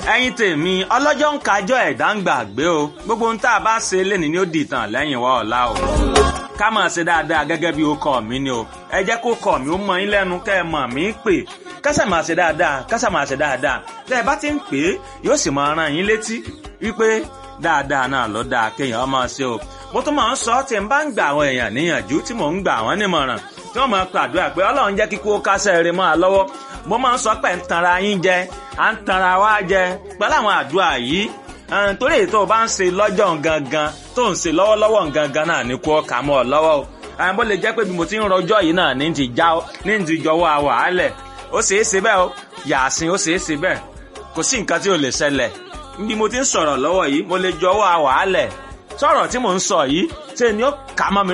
ẹ̀yin tèmi ọlọ́jọ́ ń kájọ́ ẹ̀dá ń gbàgbé o gbogbo ohun tá a bá ṣe lénìí ni ó di ìtàn lẹ́yìn wa ọ̀la o ká máa ṣe dáadáa gẹ́gẹ́ bí ó kọ́ mi ni o ẹ jẹ́ kó kọ́ mi ó mọ yín lẹ́nu kẹ́ ẹ mọ̀ mí pè kásà máa ṣe dáadáa kásà máa ṣe dáadáa tẹ́ ẹ bá ti ń pè é yóò sì máa rán yín létí wípé dáadáa náà ló dáa kéèyàn máa ṣe o mo tún máa ń sọ tí n bá ń gbà àwọn èèyàn níyànjú tí mò ń gbà wọ́n nímọ̀ràn tí wọ́n máa pàdúrà pé ọlọ́run jẹ́ kíkó kásẹ̀ rẹ̀ máa lọ́wọ́ mo máa ń sọ pé ń tanra yín jẹ à ń tanra wá jẹ pẹ̀lú àwọn àdúrà yìí torí èyí tó o bá ń ṣe lọ́jọ́ gangan tó ń ṣe lọ́wọ́lọ́wọ́ gangan náà ní kó kà mọ́ ọ lọ́wọ́ o bó lè jẹ́ pé bí mo ti ń rọjọ́ yìí náà ní ti já ní ti jọwọ́ àwàálẹ̀ ó ṣeé ṣe bẹ́ẹ̀ o yàásìn ó ṣeé ṣe bẹ́ẹ̀ kò sí nǹkan tí ò lè ṣẹlẹ̀ bí mo ti ń sọ̀rọ̀ lọ́wọ́ yìí mo lè jọwọ́ àwàálẹ̀ sọ̀rọ̀ tí mò ń sọ yìí ṣe ni ó kà mọ́ mi